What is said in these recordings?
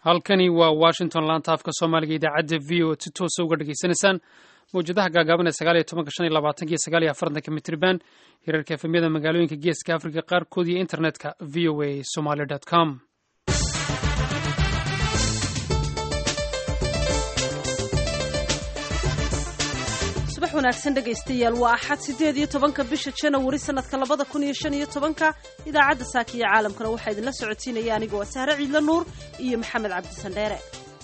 halkani waa washington laanta afka soomaaliga idaacadda v o si toosa uga dhegaysanaysaan mawjadaha gaagaaban ee sagaal iyo tobanka shan iyo labaatanka iyo sagaal iyo afartanka mitriban hirarka efemyada magaalooyinka geeska africa qaarkood iyo internetka v o a somaly com subax wanaagsan dhegaystayaal waa axad siddeed iyo tobanka bisha janawari sanadka labada kun iyo shan iyo tobanka idaacadda saaka iyo caalamkana waxaa idinla socotiinaya anigoo ah sahre ciidla nuur iyo maxamed cabdisandheere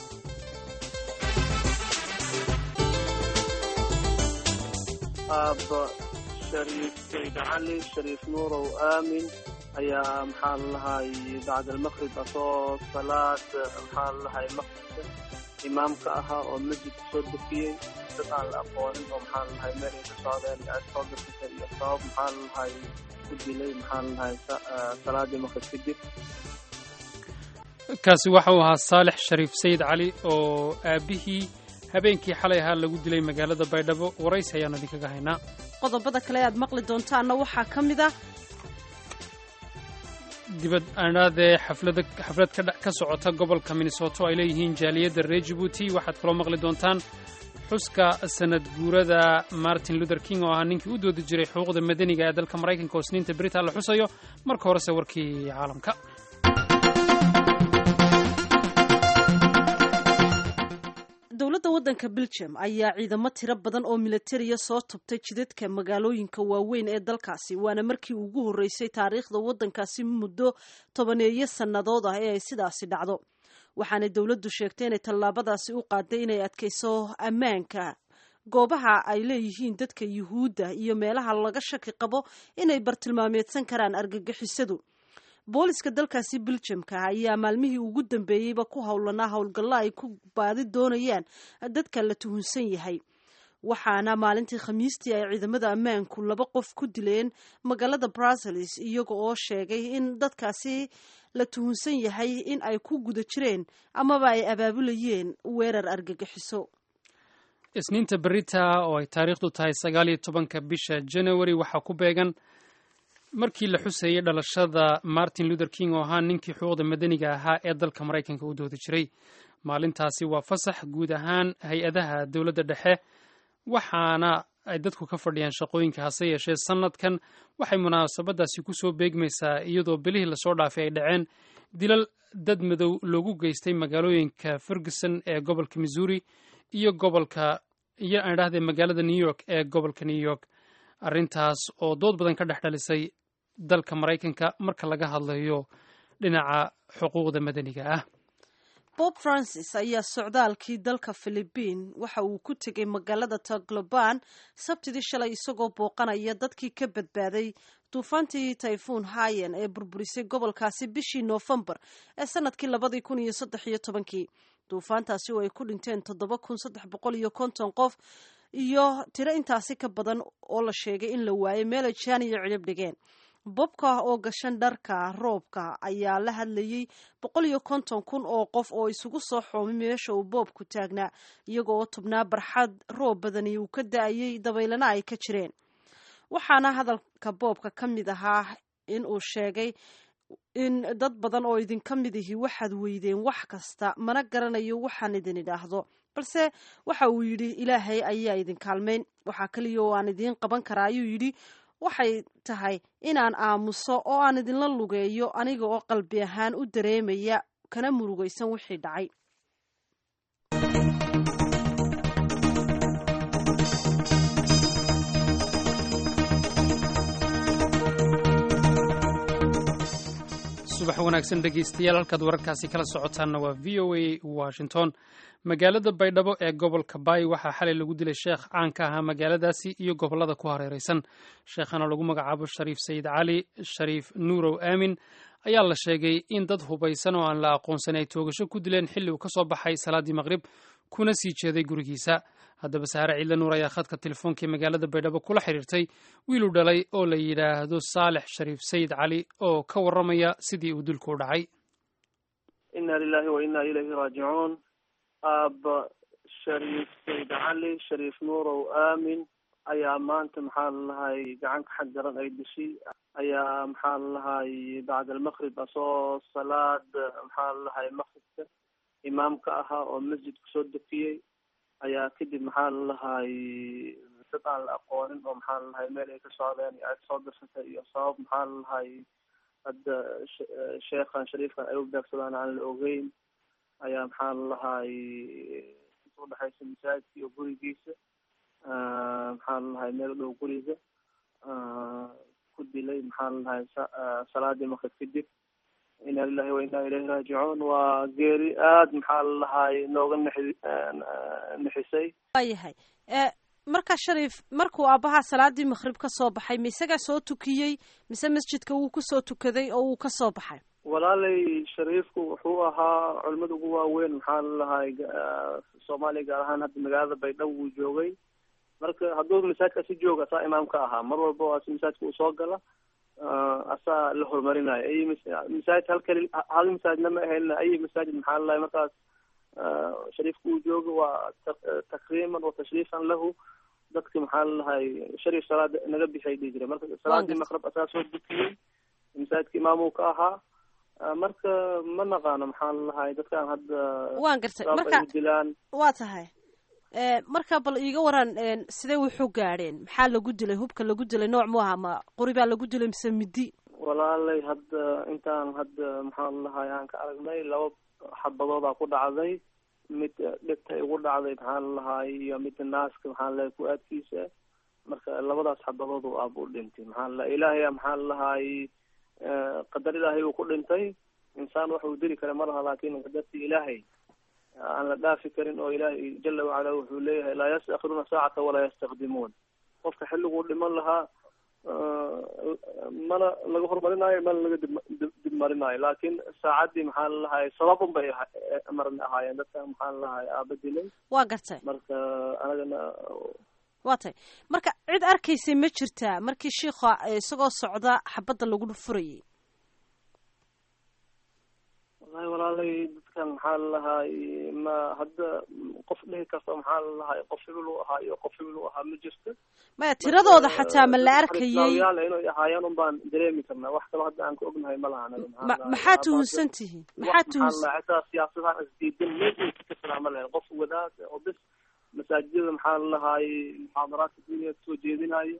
aabba shariif sayd cali shariif nuurow aamin ayaa maxaa lalahay bacd almaqrib asoo salaad maxaa lalahay maqribka imaamka ahaa oo masjidka soo dufiyey dad aan la aqoonin oo maxaa lalahay meel ay ka socdeen soo dufisa iyo sabab maxaa lalahay ku dilay maxaa lalahay salaadii maqrib kadib kaasi waxa uu ahaa saalex shariif sayid cali oo aabihii habeenkii xalay ahaa lagu dilay magaalada baydhabo waraysi ayaanu idinkaga haynaa qodobada kale aad maqli doontaanna waxaa ka mid ah dibad aadhaadee xaflada xaflad ka ka socota gobolka minnesota oo ay leeyihiin jaaliyadda reer jibuuti waxaad kaloo maqli doontaan xuska sanad guurada martin luther king oo ahaa ninkii u doodi jiray xuquuqda madaniga ee dalka maraykanka oo sniinta brita la xusayo marka horese warkii caalamka dowladda waddanka belgium ayaa ciidamo tiro badan oo milatariya soo tubtay jidadka magaalooyinka waaweyn ee dalkaasi waana markii ugu horreysay taariikhda waddankaasi muddo tobaneeyo sannadood ah ee ay sidaasi dhacdo waxaanay dowladdu sheegtay inay tallaabadaasi u qaaday inay adkayso ammaanka goobaha ay leeyihiin dadka yuhuudda iyo meelaha laga shaki qabo inay bartilmaameedsan karaan argagixisadu booliska dalkaasi beljamka ayaa maalmihii ugu dambeeyeyba ku howlanaa howlgallo ay ku baadi doonayaan dadka la tuhunsan yahay waxaana maalintii khamiistii ay ciidamada ammaanku laba qof ku dileen magaalada bruseles iyaga oo sheegay in dadkaasi la tuhunsan yahay in ay ku guda jireen amaba ay abaabulayeen weerar argagixiso isniinta berita oo ay taariikhdu tahay sagaal iyo tobanka bisha january waxaa ku beegan markii la xuseeyey dhalashada martin luther king oo ahaa ninkii xuquuqda madaniga ahaa ee dalka maraykanka u doodi jiray maalintaasi waa fasax guud ahaan hay-adaha dowladda dhexe waxaana ay dadku ka fadhiyaan shaqooyinka hase yeeshee sanadkan waxay munaasabadaasi kusoo beegmaysaa iyadoo bilihii lasoo dhaafay ay dhaceen dilal dad madow loogu geystay magaalooyinka ferguson ee gobolka missouri iyo gobolka iyo aan idhahdee magaalada new york ee gobolka new york arrintaas oo dood badan ka dhex dhalisay dalka maraykanka marka laga hadlayo dhinaca xuquuqda madaniga ah bob francis ayaa socdaalkii dalka philibiin waxa uu ku tegay magaalada tagloban sabtidii shalay isagoo booqanaya dadkii ka badbaaday duufaantii tayfuun hayen ee burburisay gobolkaasi bishii noofembar ee sanadkii labadii kun iyo saddex iyo tobankii duufaantaasi oo ay ku dhinteen toddoba kun saddex boqol iyo konton qof iyo tiro intaasi ka badan oo la sheegay in la waayay meelay jaan iyo cidhib dhigeen bobka oo gashan dharka roobka ayaa la hadlayey boqol iyo konton kun oo qof oo isugu soo xoomay meesha uu boobku taagnaa iyago oo tubnaa barxad roob badani uu ka da-ayay dabaylana ay ka jireen waxaana hadalka boobka ka mid ahaa in uu sheegay in dad badan oo idinka mid ihi waxaad weydeen wax kasta mana garanayo waxaan idin idhaahdo balse waxa uu yidhi ilaahay ayaa idin kaalmayn waxaa kaliya oo aan idiin qaban karaa ayuu yidhi waxay tahay inaan aamuso oo aan idinla lugeeyo aniga oo qalbi ahaan u dareemaya kana murugaysan wixii dhacay subax wanaagsan dhegaystayaal halkaad wararkaasi kala socotaanna waa v o a washington magaalada baydhabo ee gobolka baay waxaa xalay lagu dilay sheekh caan ka ahaa magaaladaasi iyo gobollada ku hareeraysan sheekhana lagu magacaabo shariif sayid cali shariif nuurow aamin ayaa la sheegay in dad hubaysan oo aan la aqoonsan ay toogasho ku dileen xilli uu ka soo baxay salaaddii maqrib kuna sii jeeday gurigiisa haddaba saare ciidla nuur ayaa khadka telefoonkai magaalada baydhabo kula xiriirtay wiiluu dhalay oo la yidhaahdo saalex shariif sayid cali oo ka warramaya sidii uu dilku u dhacay inna lilahi wa inna ilayhi raajicuun aabba shariif sayd cali shariif nuurow aamin ayaa maanta maxaa lalahay gacanka xag daran ay dishay ayaa maxaa lalahay bacd almaqrib asoo salaad maxaa lalahay maqribka imaamka ahaa oo masjidka soo dafiyey ayaa kadib maxaa lalahay dad aan la aqoonin oo maxaa lalahay meel ay ka socdeen iyo cid soo dirsatay iyo sabab maxaa lalahay hadda sheekhan shariifkan ay u beegsadaan aan la ogeyn ayaa maxaa lalahay inta udhexaysa masaajidka iyo gurigiisa maxaa lalahay meel u dhow guriga ku dilay maxaa lalahay salaadii maqrib kadib ina lilahi wa inaa ilayhi raajicuun waa geeri aada maxaa lalahay nooga nexi nexisay waayahay marka shariif markuu aabbaha salaadii maqrib ka soo baxay ma isagaa soo tukiyey mise masjidka wuu kusoo tukaday oo wuu ka soo baxay walaalay shariifku wuxuu ahaa culimada ugu waaweyn maxaa lalahay soomaaliya gaar ahaan hadda magaalada baydhabo wuu joogay marka hadduu masaajidka si jooga asaa imaamka ahaa mar walba oo asi masaajidka uu soo gala asaa la horumarinayo ay masaajid hal kali hal masaajidna ma ahayn ay masaajid maxaa lalahay markaas shariifka uu joogo waa takriiman wa tashriifan lahu dadka maxaa lalahay shariif salaada naga bixay dhihi jira marka salaadii maqrab asaa soo dukiyey masaajidka imaamuu ka ahaa marka ma naqaano maxaa lalahay dadkaan hadda waan gartay marka dilaan waa tahay marka bal iiga waran sidee wuxuu gaadheen maxaa lagu dilay hubka lagu dilay nooc mu aha ma qori baa lagu dilay mise midi walaalay hadda intaan hadda maxaa lalahay aan ka aragnay laba xabadoodaa ku dhacday mid dhegta igu dhacday maxaa lalahay iyo midda naaska maxaa lalahay ku-aadkiisa marka labadaas xabadood u aaba u dhintay maxaa lalahay ilaahaya maxaa lalahay qadar ilaahay uu ku dhintay insaan wax uu dili kara ma laha laakin qadartii ilaahay aan la dhaafi karin oo ilaahay jala wacala wuxuu leeyahay laa yastakhiruuna saacata walaa yastakdimuun qofka xilliguu dhiman lahaa mana laga horumarinaayo mana laga dib dib marinaayo laakin saacaddii maxaa lalahay sababun bay marna ahaayeen dadka maxaa lalahay aaba dilay waa gartay marka anagana waa tay marka cid arkaysay ma jirtaa markii shiikha isagoo socda xabadda lagu furayay wallahi walaalay dadkan maxaa lalahay ma hadda qof dhihi karta maxaa lalahay qof hibil u ahaa iyo qof hibil u ahaa ma jirto maya tiradooda xataa ma la arkayay yaal inay ahaayeen un baan dareemi karnaa wax kalo hadda aan ka ognahay ma laha anaga ma maxaa tuhunsan tihiin maxaa tuhunsan xitaa siyaasadahan isdiidan meel ka kasanaa ma lahayn qof wadaad oo bis masaajidada maxaa lalahay muxaadaraadka duuniya kasoo jeedinayo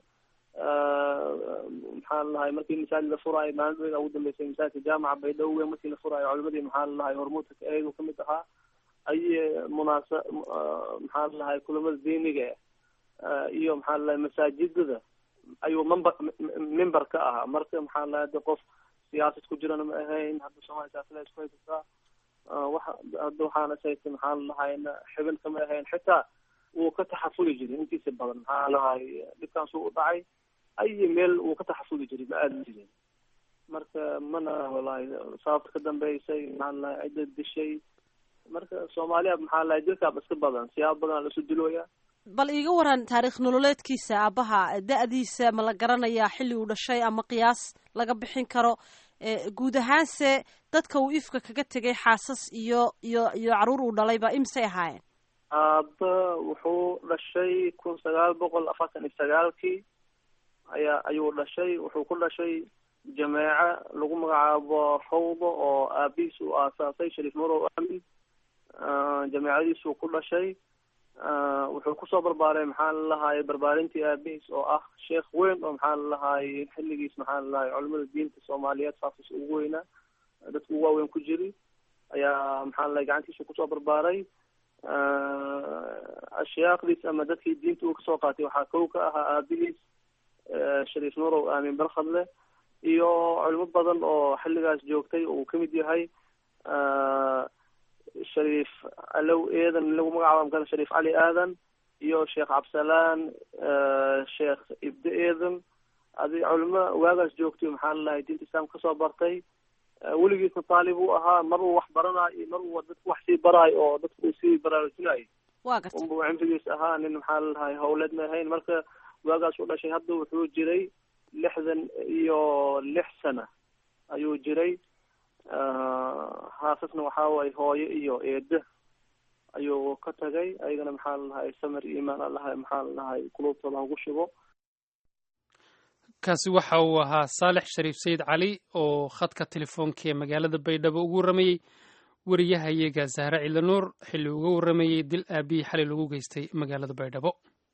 maxaa lalahay markii masaajid la furaayo maalin ugu dambeysay masaajidka jaamaca baydhabo markii la furaayo culimadii maxaa lalahay hormuudka eegu kamid ahaa aye munaasa maxaa lalahay kulamada diiniga iyo maxaa lalahay masaajidada ayuu member member ka ahaa marka maxaa lalahay hadda qof siyaasad ku jirana ma ahayn hadda soomaaliya siyaasada isku haysataa waxa hadda waxaana sayta maxaa lalahayna xibin kama ahayn xitaa wuu ka taxafuli jiray intiisa badan maxaa lalahay dhibkaas uu dhacay ayi meel wuu ka taxafuli jiray ma aadi jirin marka mana walahi sababta ka dambeysay maxaa lalahay cidda dishay marka soomaaliya maxaa lalahay dilkaaba iska badan siyaabo badan lasu dilooya bal iiga waran taariikh nololeedkiisa aabaha da-diisa ma la garanayaa xilli uu dhashay ama qiyaas laga bixin karo guud ahaanse dadka uu ifka kaga tegay xaasas iyo iyo iyo caruur uu dhalayba imisay ahaayeen aaba wuxuu dhashay kun sagaal boqol afartan iyo sagaalkii ayaa ayuu dhashay wuxuu ku dhashay jameeca lagu magacaabo rawdo oo aabihiis uu aasaasay shariif morow amin jameecadiisuu ku dhashay wuxuu kusoo barbaaray maxaa lalahay barbaarintii aabihiis oo ah sheekh weyn oo maxaa lalahay xilligiis maxaa lalahay culimada diinta soomaaliyeed saasas ugu weynaa dadka ugu waaweyn ku jiri ayaa maxaa lalahay gacantiisu kusoo barbaaray ashyaaqdiis ama dadkii diinta uu kasoo qaatay waxaa kow ka ahaa aabihiis shariif nurow aamin barkhadle iyo culimo badan oo xilligaas joogtay uu kamid yahay shariif alow eedan lagu magacaabo maka shariif cali aadan iyo sheekh cabsalaan sheekh ibde eedan adi culimo waagaas joogtay maxaa lalahay diinta islaamka kasoo bartay weligiisna taalib uu ahaa mar uu wax baranayo mar uu dadku wax sii baraayo oo dadku uu sii baraarujinayo wa garta unba cimrigiis ahaa nin maxaa lalahay hawleed ma ahayn marka waagaas u dhashay hadda wuxuu jiray lixdan iyo lix sana ayuu jiray haasasna waxaa waye hooyo iyo eeda ayuu ka tagay ayagana maxaa lalahay samir iimaan alahay maxaa lalahay qulubtooda hagu shubo kaasi waxa uu ahaa saalex shariif sayid cali oo khadka telefoonka ee magaalada baydhabo ugu waramayey wariyahayaga sahre ciidanuur xilli uga warramayey dil aabihii xalay lagu geystay magaalada baydhabo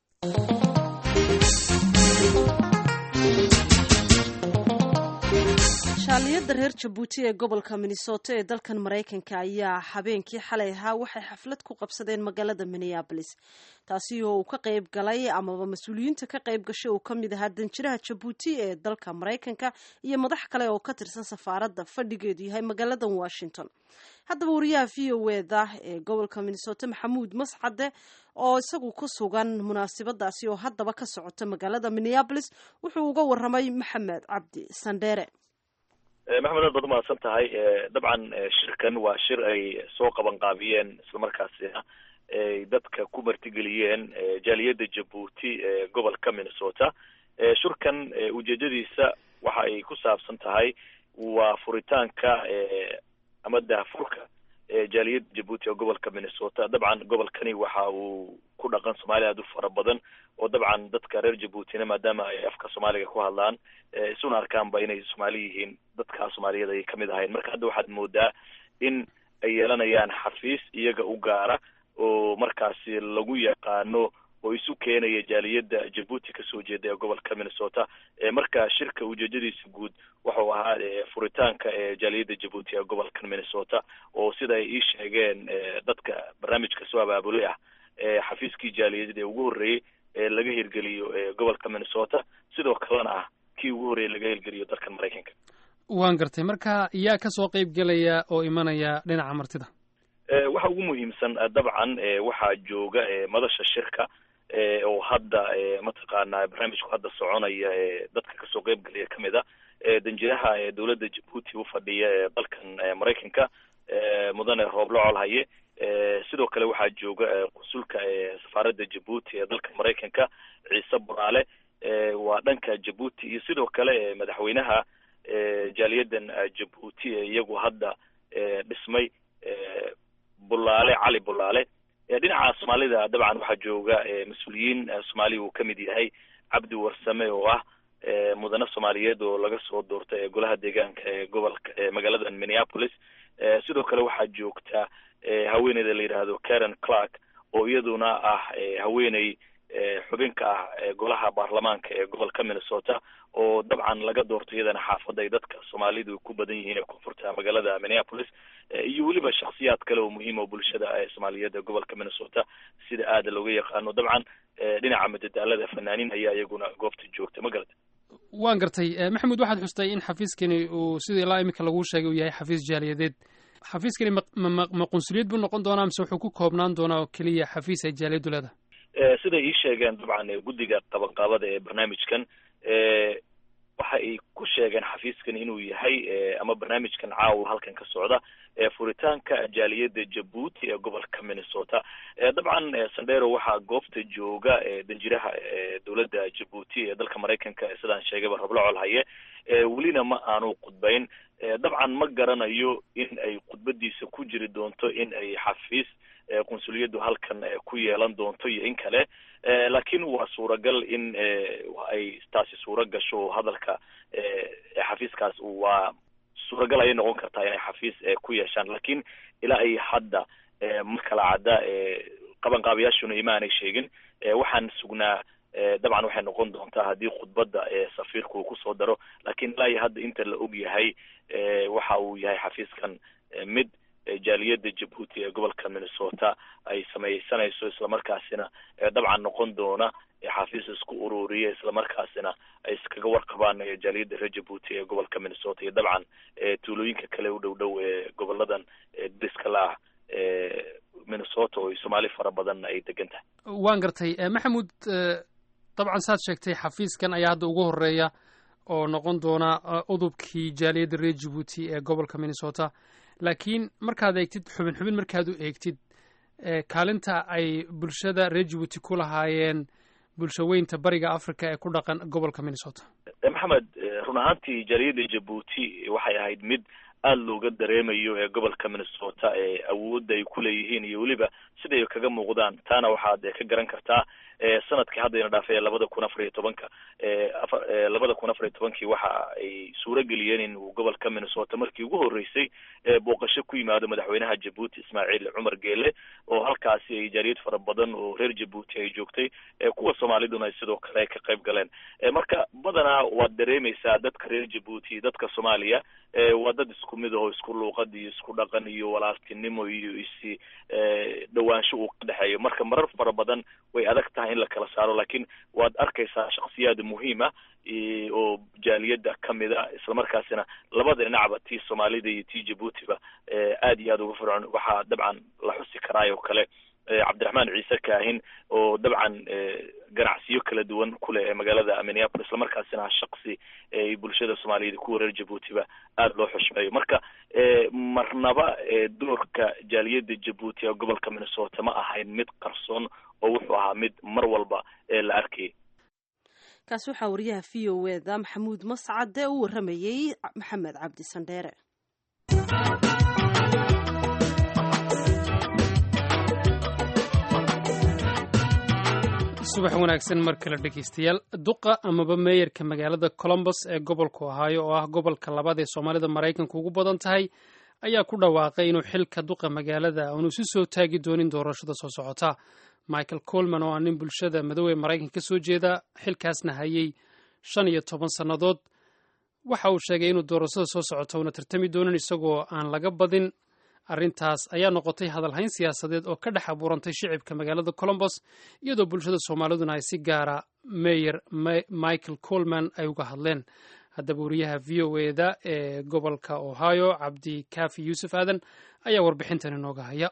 shaaliyada reer jabuuti ee gobolka minnesota ee dalkan maraykanka ayaa habeenkii xalay ahaa waxay xaflad ku qabsadeen magaalada minneabolis taasi oo uu ka qayb galay amaba mas-uuliyiinta ka qayb gashay uu ka mid ahaa danjiraha jabuuti ee dalka maraykanka iyo madax kale oo ka tirsan safaaradda fadhigeedu yahay magaalada washington haddaba wariyaha v o eda ee gobolka minnesota maxamuud mascade oo isagu ku sugan munaasabadaasi oo haddaba ka socota magaalada minneabolis wuxuu uga waramay maxamed cabdi sandheere maxamed aad baad umahadsan tahay dabcan shirkan waa shir ay soo qaban qaabiyeen islamarkaasina ay dadka ku martigeliyeen jaaliyadda jabuuti ee gobolka minnesota shirkan ujeedadiisa waxa ay ku saabsan tahay waa furitaanka ama daahfurka jaaliyadda jabuuti ee gobolka minnesota dabcan gobolkani waxa uu ku dhaqan soomaaliya aad u fara badan oo dabcan dadka reer jabuutina maadaama ay afka soomaaliga ku hadlaan isuna arkaanba inay soomaali yihiin dadka soomaaliyada ay kamid ahayn marka hadda waxaad moodaa in ay yeelanayaan xafiis iyaga u gaara oo markaasi lagu yaqaano oo isu keenaya jaaliyadda jabuuti kasoo jeeda ee gobolka minnesota marka shirka ujeedadiisa guud wuxuu ahaa furitaanka jaaliyadda jabuuti ee gobolka minnesota oo sida ay ii sheegeen dadka barnaamijka soo abaabulay ah xafiiskii jaaliyadda ee ugu horreeyey ee laga hirgeliyo gobolka minnesota sidoo kalena ah kii ugu horreeyey laga hirgeliyo dalkan maraykanka waan gartay marka yaa kasoo qeyb gelaya oo imanaya dhinaca martida waxa ugu muhiimsan dabcan waxaa jooga madasha shirka oo hadda mataqaana barnaamijku hadda soconaya dadka kasoo qeyb gelaya kamid a danjiraha dowladda jabuuti ufadhiya ee dalkan maraykanka mudane rooble colhaye sidoo kale waxaa jooga qunsulka safaaradda jabuuti ee dalka maraykanka ciise buraale waa dhanka jabuuti iyo sidoo kale madaxweynaha jaaliyadan jabuuti ee iyagu hadda dhismay bulaale cali bulaale dhinaca soomaalida dabcan waxaa jooga mas-uuliyiin soomaaliya uu kamid yahay cabdi warsame oo ah mudane soomaaliyeed oo laga soo doortay ee golaha deegaanka ee gobolka magaalada minneapolis sidoo kale waxaa joogta haweeneyda la yidhaahdo karen clark oo iyaduna ah haweeney xubinka ah golaha baarlamaanka ee gobolka minnesota oo dabcan laga doorto iyadana xaafadda ay dadka soomaalidu ku badan yihiin ee koonfurta magaalada minneapolis iyo weliba shaksiyaad kale oo muhiim oo bulshada soomaaliyeed ee gobolka minnesota sida aada looga yaqaano dabcan dhinaca madadaalada fanaaniin ayaa iyaguna goobta joogta ma garata waan gartay maxamed waxaad xustay in xafiiskani uu sida ilaa iminka laguu sheegay uu yahay xafiis jaaliyadeed xafiiskani ma ma qunsuliyad buu noqon doonaa mise wuxuu ku koobnaan doonaa oo keliya xafiis ay jaaliyaddu leedahay siday ii sheegeen dabcan guddiga qabanqaabada ee barnaamijkan waxa ay ku sheegeen xafiiskan inuu yahay ama barnaamijkan caawa halkan ka socda furitaanka jaaliyadda jabuuti ee gobolka minnesota dabcan sandero waxaa goobta jooga danjiraha dowladda jabuuti ee dalka maraykanka sidaan sheegayba rablo colhaye welina ma aanu khudbayn dabcan ma garanayo in ay khudbadiisa ku jiri doonto in ay xafiis qunsuliyaddu halkan ku yeelan doonto iyo in kale laakiin waa suuragal in ay taasi suura gasho hadalka xafiiskaas waa suuragal ayay noqon kartaa inay xafiis ku yeeshaan lakiin ilaa ay hadda ma kala cadda qabanqaabayaashuna imaanay sheegin waxaan sugnaa dabcan waxay noqon doontaa haddii khudbadda safiirka uu kusoo daro lakiin ilaa iyo hadda inta la og yahay waxa uu yahay xafiiskan mid jaaliyadda jabuuti ee gobolka minnesota ay samaysanayso islamarkaasina dabcan noqon doona xafiis isku ururiya islamarkaasina ay iskaga warqabaan jaaliyadda reer jabuuti ee gobolka minnesota iyo dabcan tuulooyinka kale u dhow dhow ee goboladan dariska la ah minnesota oo soomaali fara badan ay degan tahay waan gartay maxamuud dabcan saad sheegtay xafiiskan ayaa hadda ugu horeeya oo noqon doona udubkii jaaliyadda reer jabuuti ee gobolka minnesota laakiin markaad eegtid xubin xubin markaad u eegtid kaalinta ay bulshada reer jabuuti ku lahaayeen bulshaweynta bariga africa ee ku dhaqan gobolka minnesota maxamed run ahaantii jaaliyadda jabuuti waxay ahayd mid aada looga dareemayo ee gobolka minnesota ee awoodda ay ku leeyihiin iyo weliba siday kaga muuqdaan taana waxaad ka garan kartaa sanadkii haddayna dhaafay labada kun afar iyo tobanka labada kun afar iyo tobankii waxa ay suuro geliyeen in uu gobolka minnesota markii ugu horreysay booqasho ku yimaado madaxweynaha jabuuti ismaaciil cumar geele oo halkaasi ay jaaliyad fara badan oo reer jabuuti ay joogtay kuwa soomaaliduna ay sidoo kale ka qayb galeen marka badanaa waad dareemaysaa dadka reer jabuuti iyo dadka soomaaliya waa dad isku mid aho isku luuqad iyo isku dhaqan iyo walaaltinimo iyo isi dhawaansho uu ka dhexeeyo marka marar fara badan way adag tahay in la kala saaro laakiin waad arkaysaa shaksiyaad muhiim ah oo jaaliyadda kamid a islamarkaasina labada dhinacba tii soomaalida iyo tii jabuutiba aad iyo aad uga fircoon waxaa dabcan la xusi karaay oo kale cabdiraxmaan ciise kaahin oo dabcan ganacsiyo kala duwan kuleh ee magaalada minneapolis islamarkaasina shaksi ay bulshada soomaaliyed kuwa reer jabuutiba aada loo xushmeeyo marka marnaba doorka jaaliyadda jabuuti ee gobolka minnesota ma ahayn mid qarsoon oo wuxuu ahaa mid mar walba la arkayay kaasi waxaa wariyaha v o eda maxamuud mascade u waramayey maxamed cabdi sandheere subax wanaagsan mar kale dhegeystayaal duqa amaba meeyarka magaalada colombos ee gobolku ohaayo oo ah gobolka labaad ee soomaalida maraykanka ugu badan tahay ayaa ku dhawaaqay inuu xilka duqa magaalada aanu isu soo taagi doonin doorashada soo socota michael colman oo ah nin bulshada madowee maraykanka ka soo jeeda xilkaasna hayay shan iyo toban sannadood waxa uu sheegay inuu doorashada soo socota una tartami doonin isagoo aan laga badin arrintaas ayaa noqotay hadalhayn siyaasadeed oo ka dhex abuurantay shicibka magaalada colombos iyadoo bulshada soomaaliduna ay si gaara meyer michael colman ay uga hadleen haddaba wariyaha v o eda ee gobolka ohio cabdi kafi yuusuf aadan ayaa warbixintan inooga haya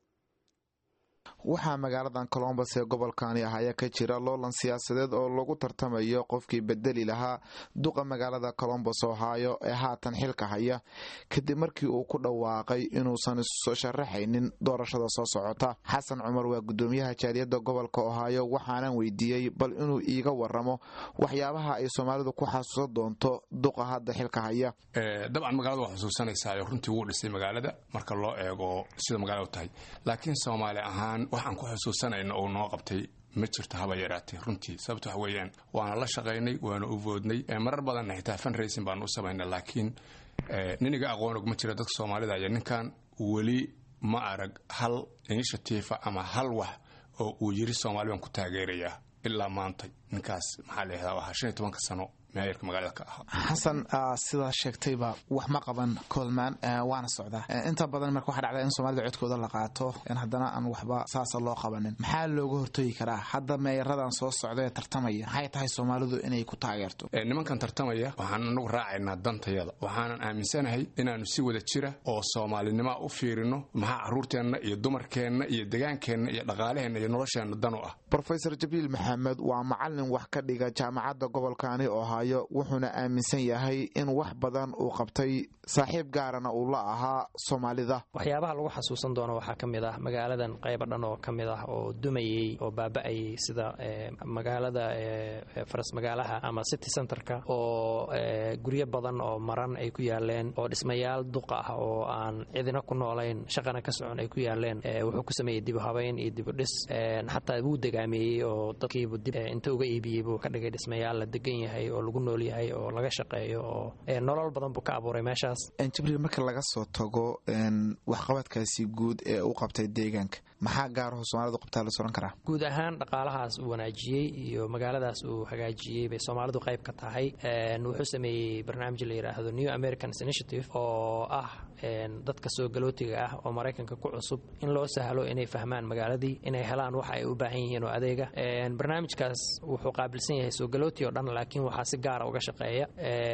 waxaa magaaladan colombos ee gobolkani ahaya ka jira loolan siyaasadeed oo lagu tartamayo qofkii bedeli lahaa duqa magaalada colombos ohio ee haatan xilka haya kadib markii uu ku dhawaaqay inuusan isu sharaxaynin doorashada soo socota xasan cumar waa gudoomiyaha jaaliyadda gobolka ohio waxaanan weydiiyey bal inuu iiga waramo waxyaabaha ay soomaalidu ku xasuusan doonto duqa hadda xilka haya dabcan magaalada waa xusuusanaysaa runtii wuu dhisay magaalada marka loo eego sida magaalada u tahay laakiin soomaali ahaan waxaan ku xusuusanayna uu noo qabtay ma jirto haba yaraatee runtii sababto wax weeyaan waana la shaqaynay waana u voodnay marar badanna xitaa funracing baanu u samaynay laakiin niniga aqoonog ma jira dadka soomaalida iyo ninkan weli ma arag hal initiativa ama hal wax oo uu yiri soomaali baan ku taageerayaa ilaa maanta ninkaas maxaa la yihahdaa ahaa shan iyo tobanka sano meeyarka magaalada ka ahaa xasan sidaa sheegtayba wax ma qaban colman waana socdaa inta badan marka waxaa dhacda in soomaalida codkooda la qaato in haddana aan waxba saasa loo qabanin maxaa looga hortagi karaa hadda meeyaradan soo socda ee tartamaya maxay tahay soomaalidu inay ku taageerto nimankan tartamaya waxaan anagu raacaynaa dantayada waxaanan aaminsanahay inaanu si wada jira oo soomaalinima u fiirino maxaa caruurteenna iyo dumarkeenna iyo degaankeenna iyo dhaqaalaheenna iyo nolosheenna dan u ah rofesor jabiil maxamed waa macalin wax ka dhiga jaamacadda gobolkani ohaayo wuxuuna aaminsan yahay in wax badan uu qabtay saaxiib gaarana uu la ahaa soomaalida waxyaabaha lagu xasuusan doono waxaa ka mid ah magaaladan qayba dhan oo ka mid ah oo dumayey oo baaba'ayay sida magaalada faras magaalaha ama city centerka oo guryo badan oo maran ay ku yaaleen oo dhismayaal duqa ah oo aan cidina ku noolayn shaqana ka socon ay ku yaaleen wuxuu ku sameeyey dibuhabayn iyo dibudhis xataa wuu degaameeyey oo dadkiibu dib inta uga iibiyey buu ka dhigay dhismayaal la degan yahay oo lagu nool yahay oo laga shaqeeyo oo nolol badan buu ka abuuray meeshaas jibriil marka laga soo tago waxqabadkaasi guud ee u qabtay deegaanka maxaa gaaraho soomalidu qabtaa la soran karaa guud ahaan dhaqaalahaas uu wanaajiyey iyo magaaladaas uu hagaajiyey bay soomaalidu qayb ka tahay wuxuu sameeyey barnaamij la yidhaahdo new americans initiative oo ah dadka soo galootiga ah oo maraykanka ku cusub in loo sahlo inay fahmaan magaaladii inay helaan waxa ay u baahan yihiin oo adeega barnaamijkaas wuxuu qaabilsan yahay soo galooti oo dhan laakiin waxaa si gaara uga shaqeeya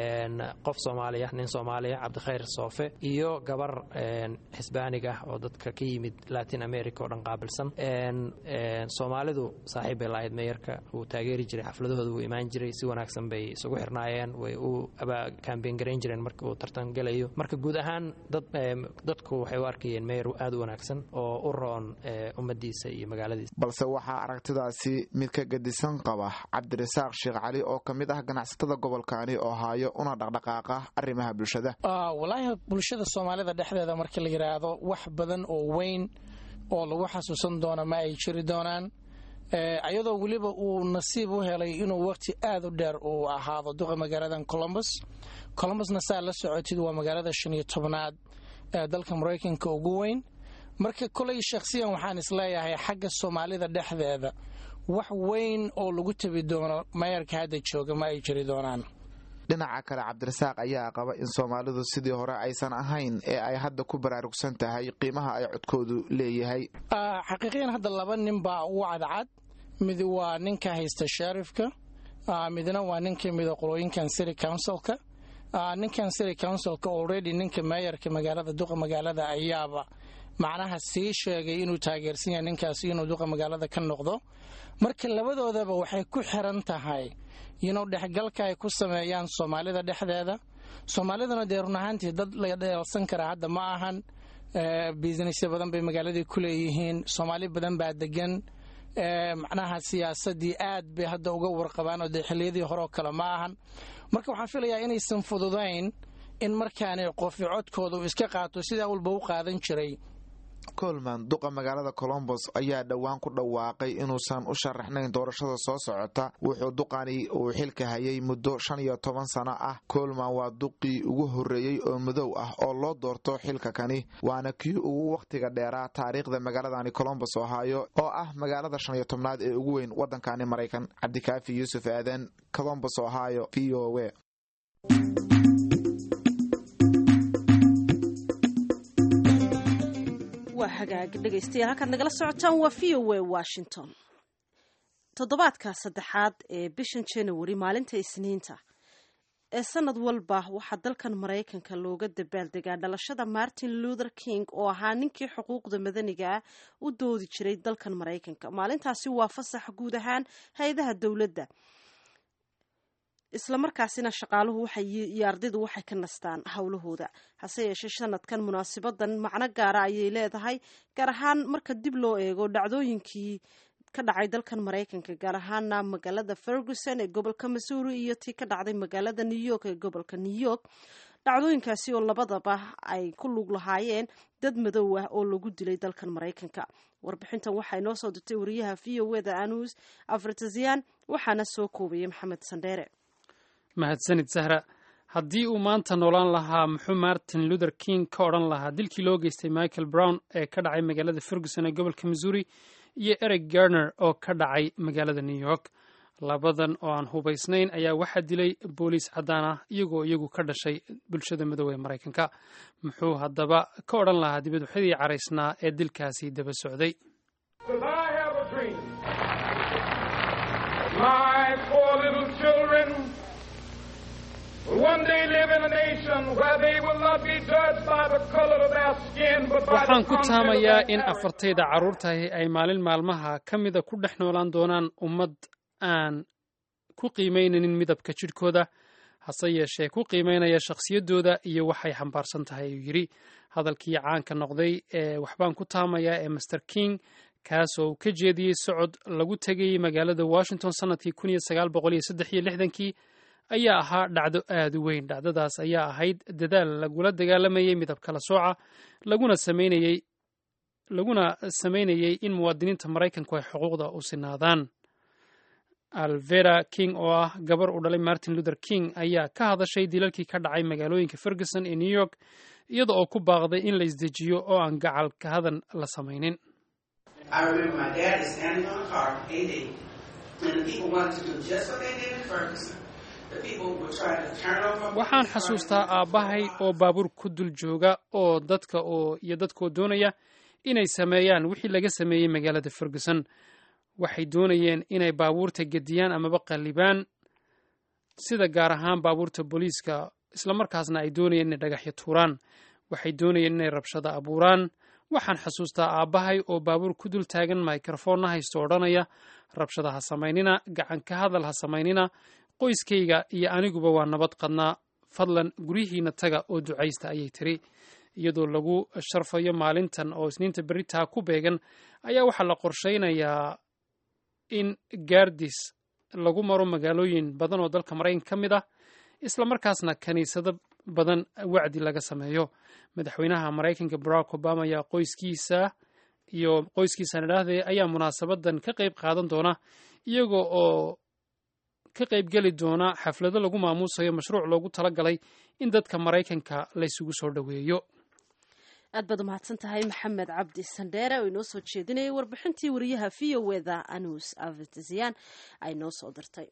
qof soomaaliya nin soomaaliya cabdikhayr soofe iyo gabar xisbaanig ah oo dadka ka yimid latin america oo dhan qaabilsan soomaalidu saaxiib bay lahayd meeyarka wuu taageeri jiray xafladahooda wuu imaan jiray si wanaagsan bay isugu xirnaayeen way u kambeyn garayn jireen marka uu tartan gelayo marka guud ahaan dadku waxay u arkayeen meeyar aad u wanaagsan oo u roon ummadiisa iyo magaaladiisa balse waxaa aragtidaasi mid ka gedisan qaba cabdirasaaq sheekh cali oo ka mid ah ganacsatada gobolkani oo haayo una dhaqdhaqaaqa arrimaha bulshada walaahi bulshada soomaalida dhexdeeda markii la yidhaahdo wax badan oo weyn oo lagu xasuusan doono ma ay jiri doonaan ayadoo weliba uu nasiib u helay inuu waqti aad u dheer uu ahaado duqa magaaladan colombus colombusna saa la socotid waa magaalada shan iyo tobnaad ee dalka maraykanka ugu weyn marka koley shakhsiyan waxaan isleeyahay xagga soomaalida dhexdeeda wax weyn oo lagu tabi doono mayarka hadda jooga ma ay jiri doonaan dhinaca kale cabdirasaaq ayaa qaba in soomaalidu sidii hore aysan ahayn ee ay hadda ku baraarugsan tahay qiimaha ay codkoodu leeyahay xaqiiqiyan hadda laba nin baa ugu cadcad mid waa ninka haysta sharifka midna waa nin ka mida qolooyinkan city councilka ninkan city councilka already ninka meeyarka magaalada duqa magaalada ayaaba macnaha sii sheegay inuu taageersan yahay ninkaasi inuu duqa magaalada ka noqdo marka labadoodaba waxay ku xiran tahay inuu dhexgalka ay ku sameeyaan soomaalida dhexdeeda soomaaliduna dee run ahaantii dad la dheelsan karaa hadda ma ahan businessya badan bay magaaladii ku leeyihiin soomaali badan baa degan macnaha siyaasadii aad bay hadda uga warqabaan oo dee xilliyadii hore oo kale ma ahan marka waxaan filayaa inaysan fududayn in markaani qofi codkooda uu iska qaato sidaa walba u qaadan jiray colman duqa magaalada colombos ayaa dhowaan ku dhawaaqay inuusan u sharaxnayn doorashada soo socota wuxuu duqani uu xilka hayay muddo shan iyo toban sano ah colman waa duqii ugu horreeyey oo madow ah oo loo doorto xilka kani waana kii ugu wakhtiga dheeraa taariikhda magaaladani colombos ohaayo oo ah magaalada shan iyo tobnaad ee ugu weyn waddankani maraykan cabdikaafi yuusuf aadan colombos ohio v o w waa hagaag dhegaystayaal halkaad nagala socotaan waa v o a washington toddobaadka saddexaad ee bishan january maalinta isniinta ee sanad walba waxaa dalkan maraykanka looga dabaaldegaa dhalashada martin luther king oo ahaa ninkii xuquuqda madaniga ah u doodi jiray dalkan maraykanka maalintaasi waa fasax guud ahaan hay-adaha dowladda islamarkaasina shaqaaluhu iyo ardaydu waxay ka nastaan howlahooda hase yeeshee sanadkan munaasibadan macno gaara ayay leedahay gaar ahaan marka dib loo eego dhacdooyinkii ka dhacay dalkan maraykanka gaar ahaana magaalada ferguson ee gobolka missouri iyo tii ka dhacday magaalada new york ee gobolka new york dhacdooyinkaasi oo labadaba ay ku lug lahaayeen dad madow ah oo lagu dilay dalkan maraykanka warbixintan waxaa inoo soo dirtay wariyaha v o eda anus afritazian waxaana soo koobaya maxamed sandheere mahadsanid sahra haddii uu maanta noolaan lahaa muxuu martin luther king ka odhan lahaa dilkii loo geystay michael brown ee ka dhacay magaalada ferguson ee gobolka missouri iyo eric garner oo ka dhacay magaalada new york labadan oo aan hubaysnayn ayaa waxaa dilay booliis caddaan ah iyagoo iyagu ka dhashay bulshada midoobe ee maraykanka muxuu haddaba ka odhan lahaa dibadwaxyadii caraysnaa ee dilkaasi daba socday waxaan ku taamayaa in afartayda carruurtahi ay maalin maalmaha ka mida ku dhex noolaan doonaan ummad aan ku qiimaynanin midabka jidhkooda hase yeeshee ku qiimaynaya shakhsiyaddooda iyo waxay xambaarsan tahay ayuu yidhi hadalkii caanka noqday ee waxbaan ku taamayaa ee master king kaasoo uu ka jeediyey socod lagu tegayey magaalada washington sannadkii kun iyo sagaal boqol iyo saddex iyo lixdankii ayaa ahaa dhacdo aad u weyn dhacdadaas ayaa ahayd dadaal lagula dagaalamayey midab kala sooca laguna sameynayey laguna samaynayey in muwaadiniinta maraykanku ay xuquuqda u sinaadaan alvera king oo ah gabar u dhalay martin luther king ayaa ka hadashay dilalkii ka dhacay magaalooyinka ferguson ee new york iyada oo ku baaqday in la isdejiyo oo aan gacal ka hadan la samaynin waxaan xasuustaa aabbahay oo baabuur ku dul jooga oo dadka oo iyo dadkoo doonaya inay sameeyaan wixii laga sameeyey magaalada ferguson waxay doonayeen inay baabuurta gediyaan amaba qallibaan sida gaar ahaan baabuurta booliiska islamarkaasna ay doonayeen inay dhagaxyo tuuraan waxay doonayeen inay rabshada abuuraan waxaan xasuustaa aabbahay oo baabuur ku dul taagan microfoonna haysto odhanaya rabshada ha samaynina gacan ka hadal ha samaynina qoyskayga iyo aniguba waa nabad qadnaa fadlan guryihiina taga oo ducaysta ayay tiri iyadoo lagu sharfayo maalintan oo isniinta beritaa ku beegan ayaa waxaa la qorshaynayaa in gaardis lagu maro magaalooyin badan oo dalka maraykanka ka mid ah islamarkaasna kiniisado badan wacdi laga sameeyo madaxweynaha maraykanka barack obama ayaa qoyskiisa iyo qoyskiisaan idhaahday ayaa munaasabadan ka qayb qaadan doona iyaga oo ka qaybgeli doona xaflado lagu maamuusayo mashruuc loogu talagalay in dadka maraykanka laysugu soo dhoweeyo aad baad umahadsan tahay maxamed cabdi sandheere oo inoo soo jeedinayay warbixintii wariyaha v o eda anus avtisiyan ay noo soo dirtay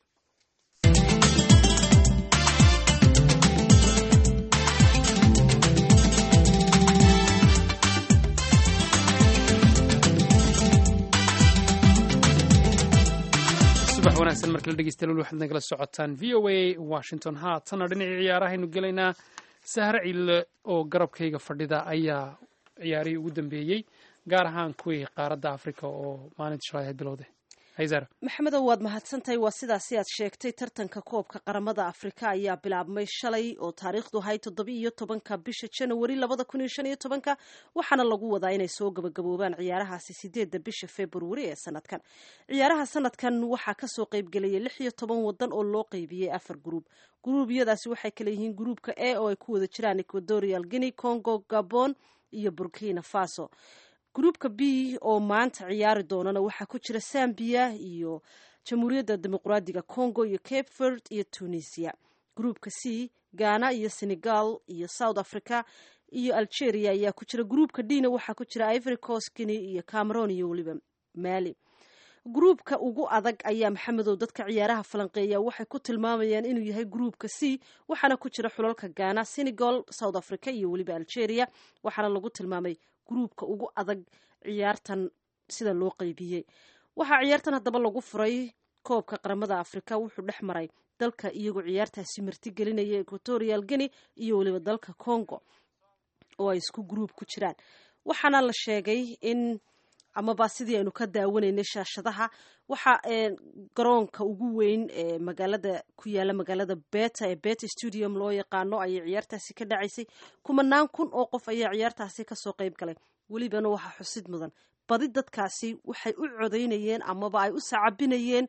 subax wanaagsan markala dhegeystayaal waxaad nagala socotaan v o a washington haatana dhinacii ciyaarahaynu gelaynaa sahre ciille oo garabkayga fadhida ayaa ciyaarihii ugu dambeeyey gaar ahaan kuwii qaaradda africa oo maalinta shalay ahayd bilowde hayzara maxamedow waad mahadsantahay waa sidaasi aad sheegtay tartanka koobka qaramada afrika ayaa bilaabmay shalay oo taariikhdu ahay toddoba iyo tobanka bisha janawari labada kun iyo shan iyo tobanka waxaana lagu wadaa inay soo gabagaboobaan ciyaarahaasi sideedda bisha februari ee sanadkan ciyaaraha sanadkan waxaa kasoo qeybgelayay lix iyo toban wadan oo loo qeybiyey afar gruub gruubyadaasi waxay kale yihiin gruubka a oo ay ku wada jiraan equatorial guinea congo gabon iyo burkina faso gruubka b oo maanta ciyaari doonana waxaa ku jira zambia iyo jamhuuriyadda dimuqraadiga congo iyo cape verd iyo tunisia gruubka c ghana iyo senegal iyo south africa iyo algeria ayaa ku jira gruubka dna waxaa ku jira ivory coast guinea iyo cameroon iyo weliba mali gruubka ugu adag ayaa maxamedow dadka ciyaaraha falanqeeya waxay ku tilmaamayaan inuu yahay gruubka c waxaana ku jira xulalka ghana senegal south africa iyo weliba algeria waxaana lagu tilmaamay gruubka ugu adag ciyaartan sida loo qeybiyey waxaa ciyaartan haddaba lagu furay koobka qaramada afrika wuxuu dhex maray dalka iyagoo ciyaartaasi martigelinaya equatorial guinea iyo weliba dalka congo oo ay isku gruub ku jiraan waxaana la sheegay in amaba sidii aynu ka daawanaynay shaashadaha waxa garoonka ugu weyn ee magaalada ku yaala magaalada beta ee beta studium loo yaqaano ayay ciyaartaasi ka dhacaysay kumanaan kun oo qof ayaa ciyaartaasi kasoo qeyb galay welibana waxaa xusid mudan badi dadkaasi waxay u codeynayeen amaba ay u sacabinayeen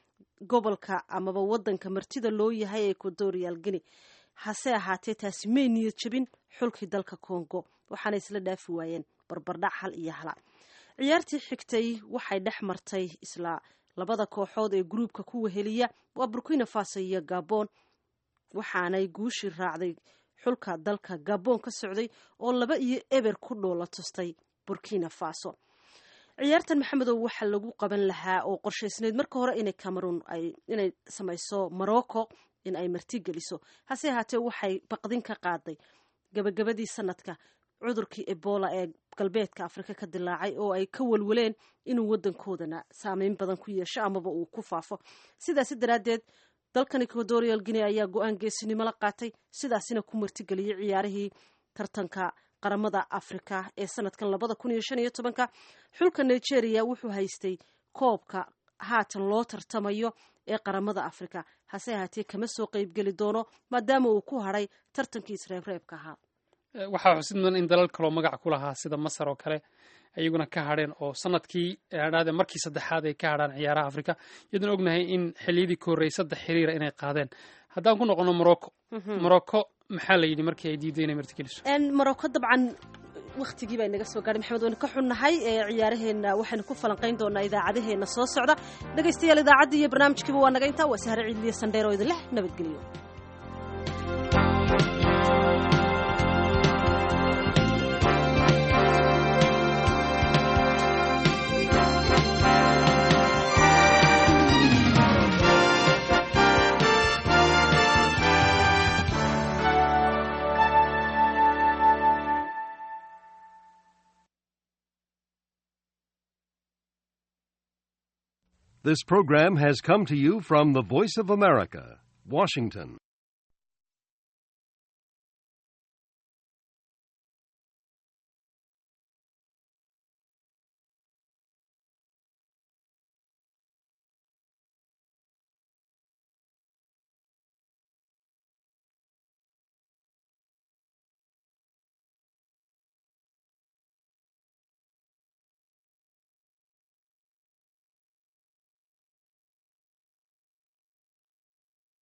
gobolka amaba wadanka martida loo yahay equatorial guinea hase ahaatee taasi may niyad jabin xulkii dalka congo waxaana isla dhaafi waayeen barbardhac hal iyo hala ciyaartii xigtay waxay dhex martay isla labada kooxood ee gruubka ku weheliya waa burkina faso iyo gabon waxaanay guushii raacday xulka dalka gabon ka socday oo laba iyo eber ku dhoola tustay burkina faso ciyaartan maxamedow waxaa lagu qaban lahaa oo qorshaysnayd marka hore inay cameroon inay samayso morocco in ay martigeliso hase ahaatee waxay baqdin ka qaaday gabagabadii sanadka cudurkii ebola ee galbeedka afrika ka dilaacay oo ay ka walwaleen inuu wadankoodana saameyn badan ku yeesho amaba uu ku faafo sidaasi daraaddeed dalkan equatorial guinea ayaa go-aan geesinimo la qaatay sidaasina ku martigeliyey ciyaarihii tartanka qaramada afrika ee sanadkan labada kun iyo shan iyo tobanka xulka nigeria wuxuu haystay koobka haatan loo tartamayo ee qaramada afrika hase ahaatee kama soo qeybgeli doono maadaama uu ku hadhay tartankii isreebreebka ahaa waxaa xusid mudan in dalal kaloo magac ku lahaa sida masar oo kale ayaguna ka hadheen oo sanadkii dhade markii saddexaad ay ka hadhaan ciyaaraha afrika iyadoon ognahay in xiliyadii ka horreeyay saddex xiriira inay qaadeen haddaan ku noqono morocco morocco maxaa la yidhi markii ay diiday inay martigeliso morocco dabcan wakhtigii baa inaga soo gaadhay maxamed waynu ka xunnahay ee ciyaaraheenna waxaynu ku falanqayn doonaa idaacadaheenna soo socda dhegaystayaal idaacaddii iyo barnaamijkiiba waa naga intaa waa sahre ciidliyo sandheer oo idin leh nabadgelyo This program has come to you from the Voice of America, Washington.